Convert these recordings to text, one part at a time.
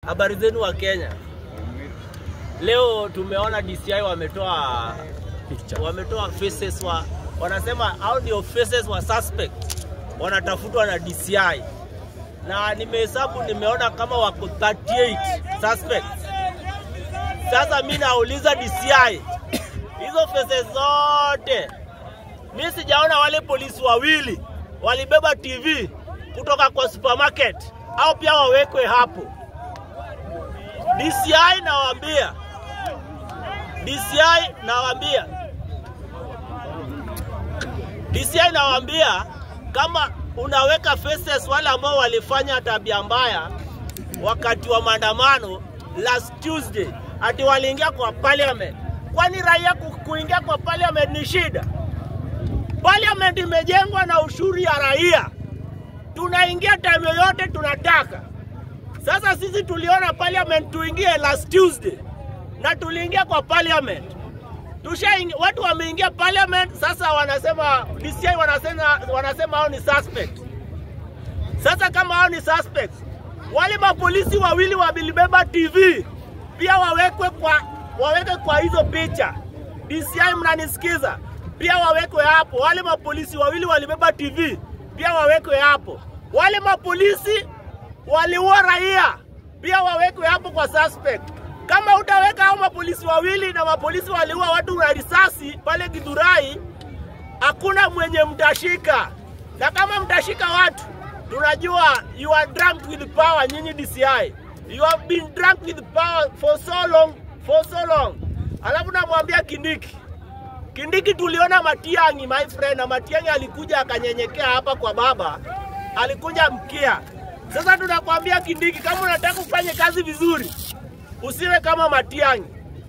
Habari zenu wa Kenya. Leo tumeona DCI wametoa wametoa faces wa wanasema hao ndio faces wa suspect wanatafutwa na DCI, na nimehesabu nimeona kama wako 38 suspects. Sasa mi nauliza DCI, hizo faces zote mi sijaona wale polisi wawili walibeba TV kutoka kwa supermarket au pia wawekwe hapo. DCI nawaambia, DCI nawaambia, DCI nawaambia kama unaweka faces wale ambao walifanya tabia mbaya wakati wa maandamano last Tuesday, ati waliingia kwa parliament. Kwani raia ku- kuingia kwa parliament ni shida? Parliament imejengwa na ushuru ya raia, tunaingia time yoyote tunataka. Sasa sisi tuliona parliament tuingie last Tuesday na tuliingia kwa parliament. Tusha watu wameingia parliament, sasa wanasema DCI wanasema wanasema hao ni suspect. Sasa kama hao ni suspect, wale mapolisi wawili walibeba TV pia wawekwe kwa waweke kwa hizo picha. DCI mnanisikiza? Pia wawekwe hapo. Wale mapolisi wawili walibeba TV pia wawekwe hapo. Wale mapolisi waliua raia pia wawekwe hapo kwa suspect. Kama utaweka hao mapolisi wawili na mapolisi waliua watu na risasi pale Githurai, hakuna mwenye mtashika, na kama mtashika watu, tunajua you are drunk with power. Nyinyi DCI, you have been drunk with power for so long, for so long. Alafu namwambia Kindiki, Kindiki tuliona Matiang'i my friend, na Matiang'i alikuja akanyenyekea hapa kwa baba, alikuja mkia. Sasa tunakwambia Kindiki, kama unataka ufanye kazi vizuri, usiwe kama Matiang'i.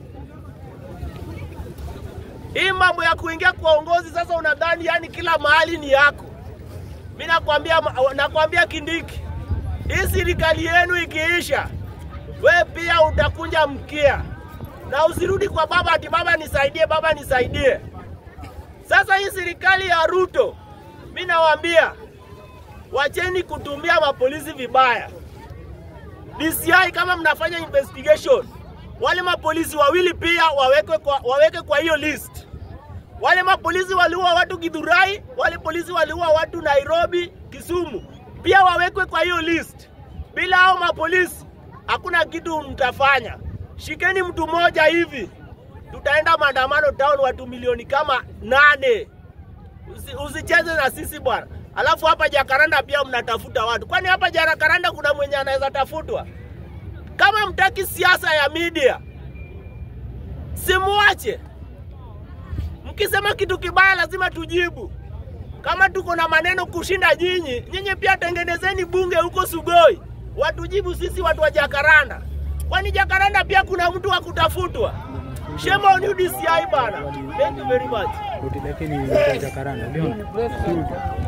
Hii mambo ya kuingia kwa uongozi sasa, unadhani yani kila mahali ni yako. Mi nakwambia, nakwambia Kindiki, hii serikali yenu ikiisha, we pia utakunja mkia na usirudi kwa baba ati baba nisaidie, baba nisaidie. Sasa hii serikali ya Ruto, mi nawaambia wacheni kutumia mapolisi vibaya. DCI kama mnafanya investigation, wale mapolisi wawili pia wawekwe kwa, waweke kwa hiyo list. Wale mapolisi waliua watu Githurai, wale polisi waliua watu Nairobi, Kisumu, pia wawekwe kwa hiyo list. Bila hao mapolisi hakuna kitu mtafanya. Shikeni mtu mmoja hivi, tutaenda maandamano town, watu milioni kama nane. Usi, usicheze na sisi bwana. Alafu hapa Jakaranda pia mnatafuta watu, kwani hapa Jakaranda kuna mwenye anaweza tafutwa? Kama mtaki siasa ya media, simuache. Mkisema kitu kibaya lazima tujibu. Kama tuko na maneno kushinda nyinyi, nyinyi pia tengenezeni bunge huko Sugoi, watujibu sisi watu wa Jakaranda. Kwani Jakaranda pia kuna mtu wa kutafutwa? Shame on you DCI bana. Thank you very much. Rudi lakini kwa Jakaranda. Ndio.